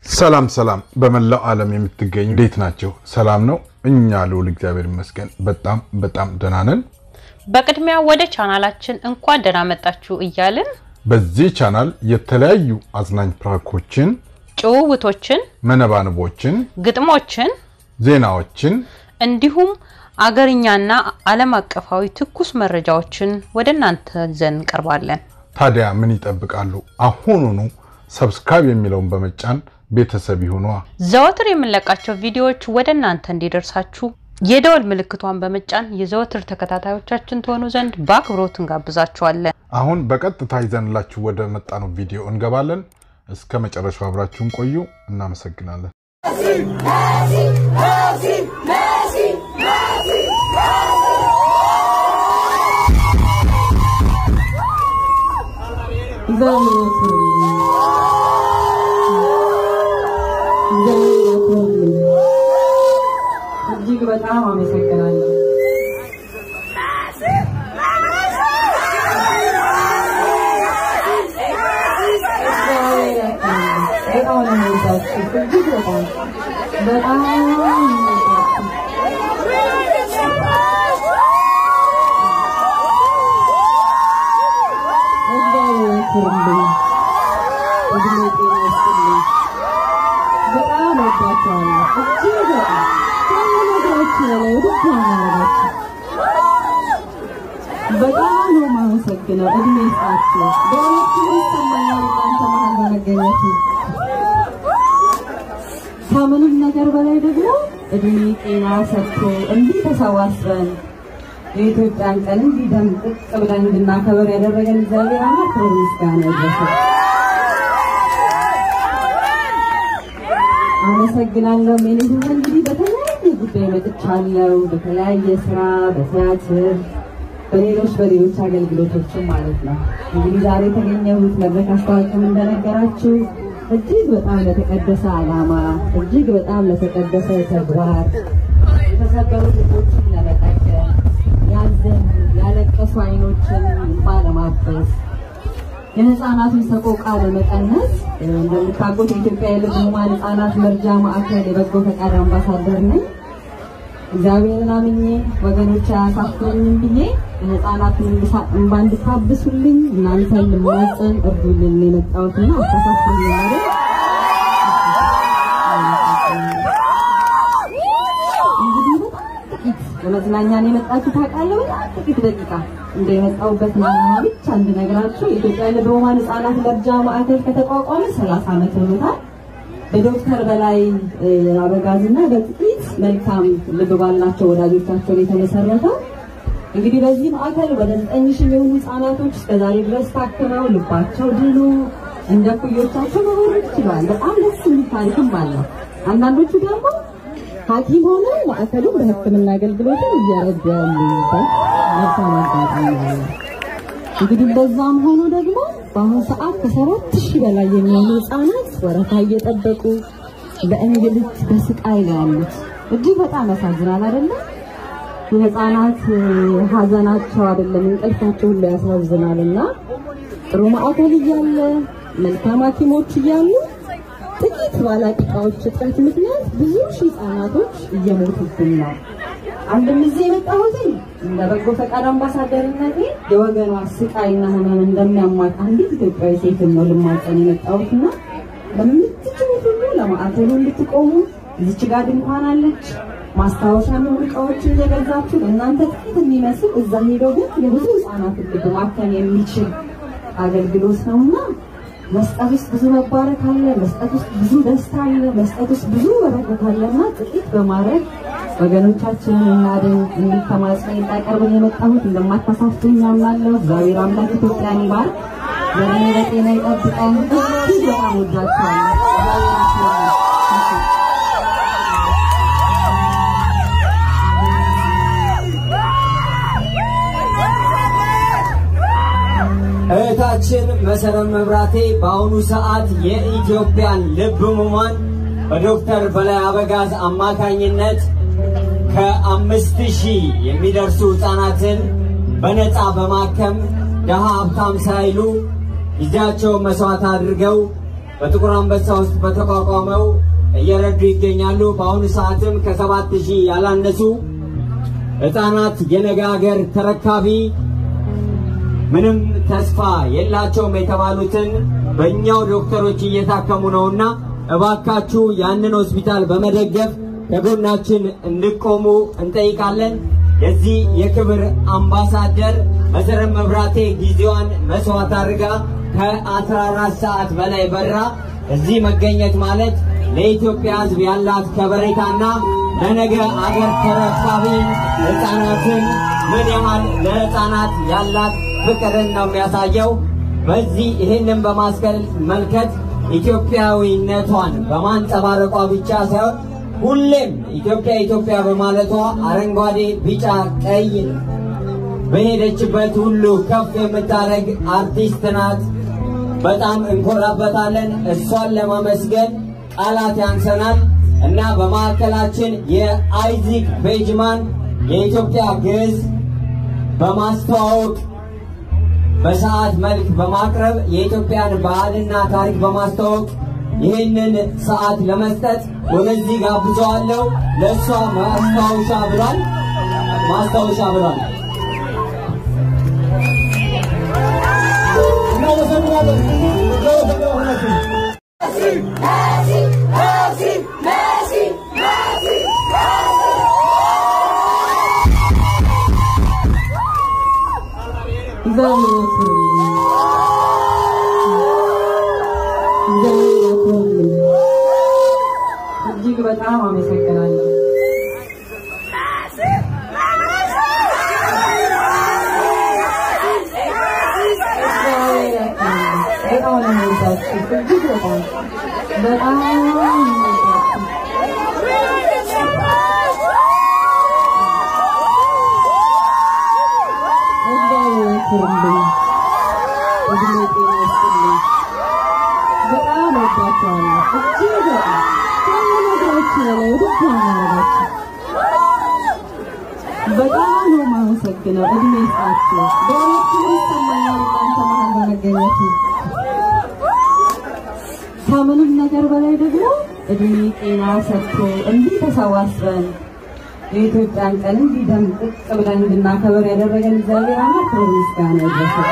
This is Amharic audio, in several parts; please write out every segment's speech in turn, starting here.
ሰላም ሰላም፣ በመላው ዓለም የምትገኙ እንዴት ናቸው? ሰላም ነው? እኛ ልውል እግዚአብሔር ይመስገን በጣም በጣም ደህና ነን። በቅድሚያ ወደ ቻናላችን እንኳን ደህና መጣችሁ እያልን በዚህ ቻናል የተለያዩ አዝናኝ ፕራንኮችን፣ ጭውውቶችን፣ መነባንቦችን፣ ግጥሞችን ዜናዎችን እንዲሁም አገርኛና ዓለም አቀፋዊ ትኩስ መረጃዎችን ወደ እናንተ ይዘን እንቀርባለን። ታዲያ ምን ይጠብቃሉ? አሁኑኑ ሰብስክራይብ የሚለውን በመጫን ቤተሰብ ይሁኗ። ዘወትር የምንለቃቸው ቪዲዮዎች ወደ እናንተ እንዲደርሳችሁ የደወል ምልክቷን በመጫን የዘወትር ተከታታዮቻችን ትሆኑ ዘንድ በአክብሮት እንጋብዛችኋለን። አሁን በቀጥታ ይዘንላችሁ ወደ መጣነው ቪዲዮ እንገባለን። እስከ መጨረሻው አብራችሁን ቆዩ። እናመሰግናለን። እጅግ በጣም አመሰግናለሁ። በጣም ነው የምወዳችሁ። እጅግ በጣም በጣም ነው የምወዳችሁ። እግዚአብሔር ያክብርልኝ። እድሜ ጤና ይስጥልኝ። በጣም ወዳችኋለሁ። እጅግ በጣም ከምነግራችሁ በላይ ውድ የሚያደርጋችሁ በጣም ነው የማመሰግነው። እድሜ ይስጣችሁ። በእውነት ክብር ይሰማኛል እናንተ መሀል በመገኘቴ። ከምንም ነገር በላይ ደግሞ እድሜ ጤና ሰጥቶ እንዲህ ተሰባስበን የኢትዮጵያን ቀን እንዲህ ደምቅ ብለን እንድናከብር ያደረገን እግዚአብሔር አምላክ ክብር ምስጋና ይድረሰው። አመሰግናለሁ። ሜኔ ህዝብ እንግዲህ በተለያየ ጉዳይ መጥቻለሁ። በተለያየ ስራ፣ በቲያትር፣ በሌሎች በሌሎች አገልግሎቶችም ማለት ነው። እንግዲህ ዛሬ የተገኘሁት መድረክ አስታዋቂም እንደነገራችሁ እጅግ በጣም ለተቀደሰ ዓላማ እጅግ በጣም ለተቀደሰ ተግባር የተሰበሩ ልቦችን ለመጠገን ያዘኑ ያለቀሱ አይኖችን እንባ ለማበስ የህፃናትን ሰቆቃ ለመቀነስ እንደምታውቁት የኢትዮጵያ የልብ ህሙማን ህፃናት መርጃ ማዕከል የበጎ ፈቃድ አምባሳደር ነኝ። እግዚአብሔርን አምኜ ወገኖች አያሳፍሩኝም ብዬ የህፃናትን እንባ እንድታብሱልኝ እናንተን ልማጸን እርዱልን የመጣሁትና አታሳፍሩኝ ማለት እንግዲህ በጣም ጥቂት ለመዝናኛ ነው የመጣችሁ ታውቃለህ። በጣም ጥቂት ደቂቃ እንደ የመጣሁበትን ዓላማ ብቻ እንድነግራችሁ የኢትዮጵያ የልብ ህሙማን ህፃናት መርጃ ማዕከል ከተቋቋመ 30 ዓመት ሆኖታል። በዶክተር በላይ አበጋዝና በጥቂት መልካም ልብ ባላቸው ወዳጆቻቸው ነው የተመሰረተው። እንግዲህ በዚህ ማዕከል ወደ 9 ሺህ የሚሆኑ ህፃናቶች እስከዛሬ ድረስ ታክመው ልባቸው ድኑ እንደ ኩዮቻቸው መሆን ችሏል። በጣም ደስ የሚል ታሪክም አለው። አንዳንዶቹ ደግሞ ሐኪም ሆነው ማዕከሉን በሕክምና አገልግሎትን እየረዱ ያሉበት መልካም አጋጣሚ አለ። እንግዲህ በዛም ሆኖ ደግሞ በአሁኑ ሰዓት ከሰባት ሺህ በላይ የሚሆኑ ህፃናት ወረፋ እየጠበቁ በእንግልት በስቃይ ነው ያሉት። እጅግ በጣም ያሳዝናል አይደለም? የህፃናት ሀዘናቸው አይደለም እንቅልፋቸው ሁሉ ያሳዝናል። እና ጥሩ ማዕከል እያለ መልካም ሐኪሞች እያሉ ጥቂት ባለቂቃዎች እጥረት ምክንያት ብዙ ሺህ ህፃናቶች እየሞቱብን ነው። አንድም እዚህ የመጣሁት እንደ በጎ ፈቃድ አምባሳደርነቴ የወገኗ ስቃይና ህመም እንደሚያሟት አንዲት ኢትዮጵያዊ ሴትን ነው ልማጸን የመጣሁትና በምትችሉት ሁሉ ለማዕከሉ እንድትቆሙ እዚች ጋር ድንኳን አለች። ማስታወሻ የሚሆኑ እቃዎችን እየገዛችሁ እናንተ ጥቂት የሚመስል እዛ ሄዶ ግን የብዙ ህፃናትን ልብ ማከም የሚችል አገልግሎት ነውና መስጠት ውስጥ ብዙ መባረክ አለ። መስጠት ውስጥ ብዙ ደስታ አለ። መስጠት ውስጥ ብዙ በረከት አለና ጥቂት በማድረግ ወገኖቻችንን እናድን የሚል ተማጽኖ እንዳቀርብን የመጣሁት እንደማታሳፍሩኝ አምናለሁ። እግዚአብሔር አምላክ ኢትዮጵያን ይባርክ፣ ዘመን በጤና ይጠብቀን። እጅግ በጣም ወዳችኋለሁ። እግዚአብሔር ያክብርልኝ። እህታችን መሰረት መብራቴ በአሁኑ ሰዓት የኢትዮጵያን ልብ ህሙማን በዶክተር በላይ አበጋዝ አማካኝነት ከአምስት ሺህ የሚደርሱ ህፃናትን በነፃ በማከም ደሃ ሀብታም ሳይሉ ጊዜያቸውን መስዋዕት አድርገው በጥቁር አንበሳ ውስጥ በተቋቋመው እየረዱ ይገኛሉ። በአሁኑ ሰዓትም ከሰባት ሺህ ያላነሱ ህፃናት የነገ ሀገር ተረካቢ ምንም ተስፋ የላቸውም የተባሉትን በእኛው ዶክተሮች እየታከሙ ነውና እባካችሁ ያንን ሆስፒታል በመደገፍ ከጎናችን እንድቆሙ እንጠይቃለን። የዚህ የክብር አምባሳደር መሰረት መብራቴ ጊዜዋን መስዋዕት አድርጋ ከ14 ሰዓት በላይ በራ እዚህ መገኘት ማለት ለኢትዮጵያ ሕዝብ ያላት ከበሬታና ለነገ አገር ተረካቢ ህፃናትን ምን ያህል ለህፃናት ያላት ፍቅርን ነው የሚያሳየው። በዚህ ይህንን በማስመልከት ኢትዮጵያዊነቷን በማንጸባረቋ ብቻ ሳይሆን ሁሌም ኢትዮጵያ ኢትዮጵያ በማለቷ አረንጓዴ፣ ቢጫ፣ ቀይ በሄደችበት ሁሉ ከፍ የምታደርግ አርቲስት ናት። በጣም እንኮራበታለን። እሷን ለማመስገን ቃላት ያንሰናል እና በማዕከላችን የአይዚክ ቤጅማን የኢትዮጵያ ግዕዝ በማስተዋወቅ በሰዓት መልክ በማቅረብ የኢትዮጵያን ባህልና ታሪክ በማስተዋወቅ ይህንን ሰዓት ለመስጠት ወደዚህ ጋብዘዋለሁ። ለእሷ ማስታወሻ ብሏል ማስታወሻ ብሏል። እግዚአብሔር ያክብርልኝ። እግዚአብሔር ያክብርልኝ። እጅግ በጣም አመሰግናለሁ። እግዚአብሔር ያክብርልኝ። በጣም ነው የምወዳችሁ። እጅግ በጣም በጣም ነው የምወዳችሁ። እግዚአብሔር ያክብርልኝ። እድሜ ጤና ይስጥልኝ። በጣም ወዳችኋለሁ። እጅግ በጣም ከምነግራችሁ በላይ ወደድ ያማረጋችሁ በጣም ነው የማመሰግነው። እድሜ ይስጣችሁ። በእውነት ክብር ይሰማኛል እናንተ መሀል በመገኘቴ። ከምንም ነገር በላይ ደግሞ እድሜ ጤና ሰጥቶ እንዲህ ተሰባስበን የኢትዮጵያን ቀን እንዲህ ደምቅ ብለን እንድናከብር ያደረገን እግዚአብሔር አምላክ ክብር ምስጋና ይድረሰው።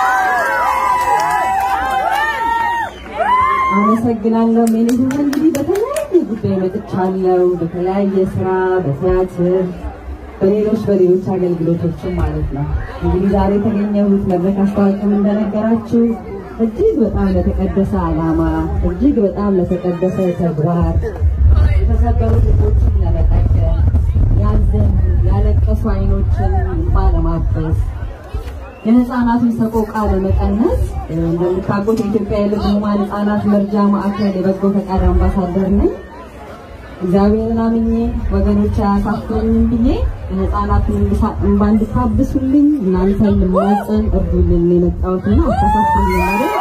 አመሰግናለሁ። ሜኔ ህዝብ እንግዲህ በተለያየ ጉዳይ መጥቻለሁ። በተለያየ ስራ፣ በቲያትር፣ በሌሎች በሌሎች አገልግሎቶችም ማለት ነው። እንግዲህ ዛሬ የተገኘሁት መድረክ አስታዋቂም እንደነገራችሁ እጅግ በጣም ለተቀደሰ ዓላማ እጅግ በጣም ለተቀደሰ ተግባር የተሰበሩ ልቦችን ለመጠገን ያዘኑ ያለቀሱ አይኖችን እንባ ለማበስ የህፃናትን ሰቆቃ ለመቀነስ እንደምታውቁት የኢትዮጵያ የልብ ህሙማን ህፃናት መርጃ ማዕከል የበጎ ፈቃድ አምባሳደር ነኝ። እግዚአብሔርን አምኜ ወገኖች አያሳፍሩኝም ብዬ የህፃናትን እንባ እንድታብሱልኝ እናንተን ልማጸን እርዱልን የመጣሁትና አታሳፍሩኝ ማለት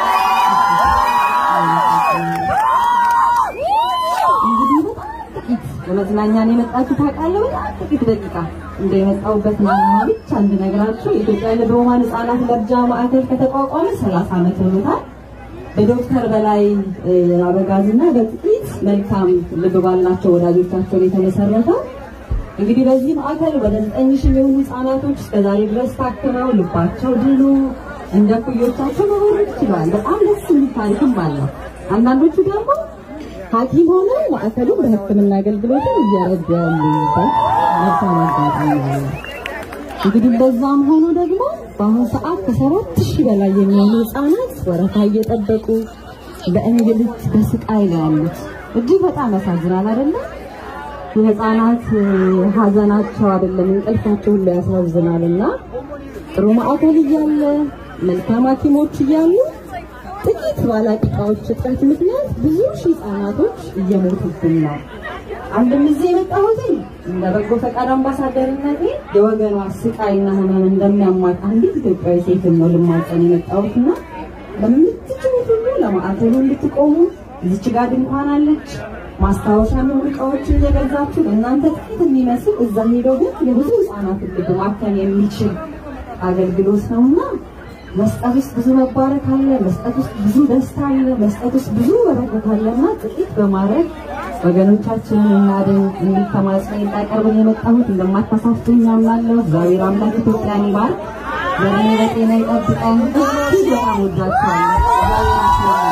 እንግዲህ በጣም ጥቂት ለመዝናኛ ነው የመጣችሁ ታውቃለህ። በጣም ጥቂት ደቂቃ እንደ የመጣሁበትን ዓላማ ብቻ እንድነግራችሁ የኢትዮጵያ ልብ ህሙማን ህፃናት መርጃ ማዕከል ከተቋቋመ 30 ዓመት ሆኖታል። በዶክተር በላይ አበጋዝና በጥቂት መልካም ልብ ባላቸው ወዳጆቻቸው የተመሰረተው እንግዲህ በዚህ ማዕከል ወደ ዘጠኝ ሺህ የሚሆኑ ህጻናቶች እስከዛሬ ድረስ ታክመው ልባቸው ድኖ እንደ ኩዮቻቸው መኖር ችሏል። በጣም ደስ የሚል ታሪክም አለው። አንዳንዶቹ ደግሞ ሐኪም ሆነው ማዕከሉን በሕክምና አገልግሎትን እየረዱ ያሉበት መልካም አጋጣሚ አለ። እንግዲህ በዛም ሆኖ ደግሞ በአሁኑ ሰዓት ከሰባት ሺህ በላይ የሚሆኑ ህጻናት ወረፋ እየጠበቁ በእንግልት በስቃይ ላይ ያሉት እጅግ በጣም ያሳዝናል አይደለም? የህፃናት ሀዘናቸው አይደለም እንቅልፋቸው ሁሉ ያሳዝናል። እና ጥሩ ማዕከል እያለ መልካም ሐኪሞች እያሉ ጥቂት ባለቂቃዎች እጥረት ምክንያት ብዙ ሺህ ህጻናቶች እየሞቱብን ነው። አንድም እዚህ የመጣሁትኝ እንደ በጎ ፈቃድ አምባሳደርነቴ የወገኗ ስቃይና ህመም እንደሚያማት አንዲት ኢትዮጵያዊ ሴትን ነው ልማጸን የመጣሁትና በምትችሉት ሁሉ ለማዕከሉ እንድትቆሙ እዚች ጋር ድንኳን አለች። ማስታወሻ የሚሆኑ እቃዎችን እየገዛችሁ እናንተ ጥቂት የሚመስል እዛ ሄደው ግን የብዙ ህፃናትን ልብ ማከም የሚችል አገልግሎት ነውና መስጠት ውስጥ ብዙ መባረክ አለ። መስጠት ውስጥ ብዙ ደስታ አለ። መስጠት ውስጥ ብዙ በረከት አለና ጥቂት በማድረግ ወገኖቻችንን እናድን የሚል ተማጽኖ እንዳቀርብን የመጣሁት እንደማታሳፍቱኝ አምናለሁ። እግዚአብሔር አምላክ ኢትዮጵያን ይባርክ፣ ዘመን በጤና ይጠብቀን። እጅግ በጣም ወዳችኋለሁ። እግዚአብሔር ያክብርልን።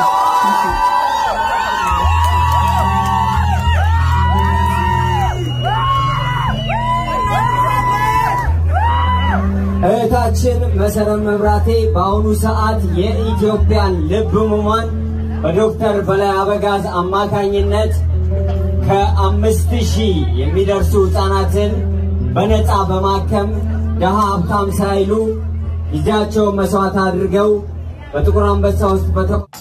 እህታችን መሰረት መብራቴ በአሁኑ ሰዓት የኢትዮጵያን ልብ ህሙማን በዶክተር በላይ አበጋዝ አማካኝነት ከአምስት ሺህ የሚደርሱ ህፃናትን በነፃ በማከም ደሃ ሀብታም ሳይሉ ጊዜያቸውን መስዋዕት አድርገው በጥቁር አንበሳ ውስጥ በተ